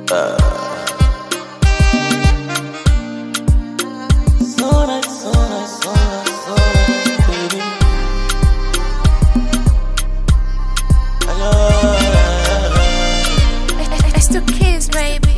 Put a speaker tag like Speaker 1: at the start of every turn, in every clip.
Speaker 1: So nice, so nice, so nice, so nice, baby. I love
Speaker 2: It's the kids, baby.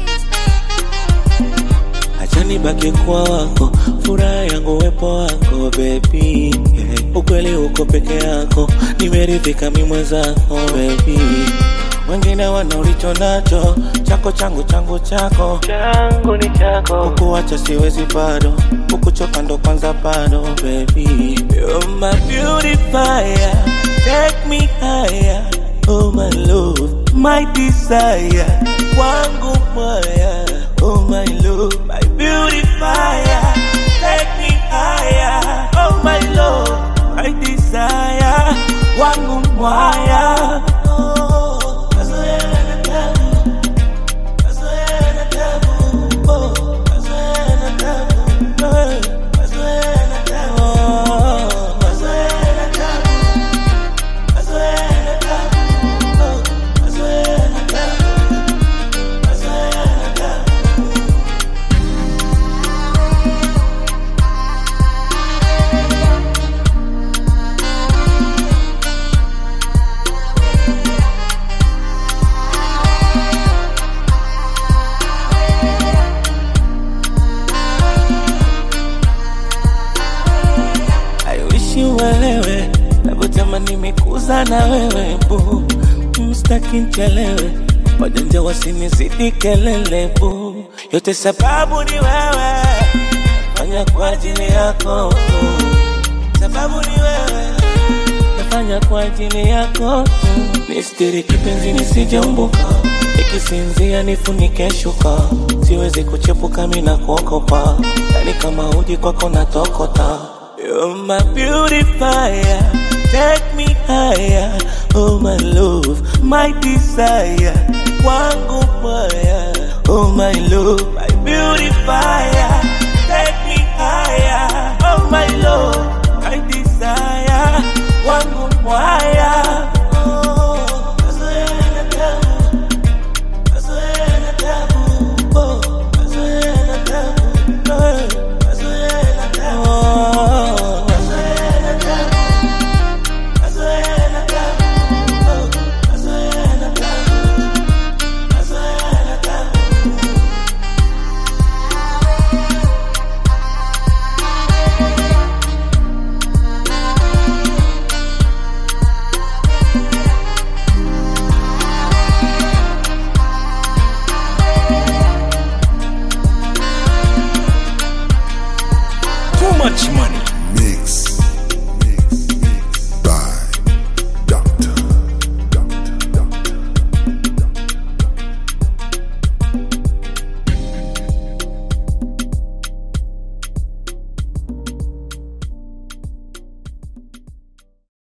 Speaker 1: Acha nibaki kwa wako, furaha yangu wepo wako baby. Yeah. Ukweli uko peke yako, nimeridhika mi mwenzako baby. Wengine wana ulicho nacho, chako changu changu chako changu ni chako. Kukuacha siwezi bado, kukuchoka ndo kwanza bado baby. You're my beautifier, take me higher. Oh my love, my desire, wangu moya. Oh my love, my beautifier, take me higher. Oh my love, my desire, wangu moya. Oh, mazoea na tabu, mazoea na tabu, oh, mazoea na tabu, eh, mazoea na tabu, oh, mazoea na tabu. aiwishi uelewe navyotamani nimekuza na wewe bu mstaki nchelewe wajanja wasinizidi kelele bu yote sababu ni wewe fanya kwa ajili yako tu sababu ni wewe nafanya kwa ajili yako tu nistiri kipenzi nisijeumbuka ikisinzia nifunike shuka siwezi kuchepuka mina kuokopa yani kama uji kwako natokota You're my beautifier, take me higher. Oh my love, my desire, wangu moya. Oh my love, my beautifier, take me higher. Oh my love, my desire, wangu moya. Oh, mazoea na tabu, mazoea na tabu, oh, mazoea na tabu, eh, mazoea na tabu, oh, mazoea na tabu, mazoea na tabu, oh, mazoea na tabu, mazoea na tabu.
Speaker 3: Too much money.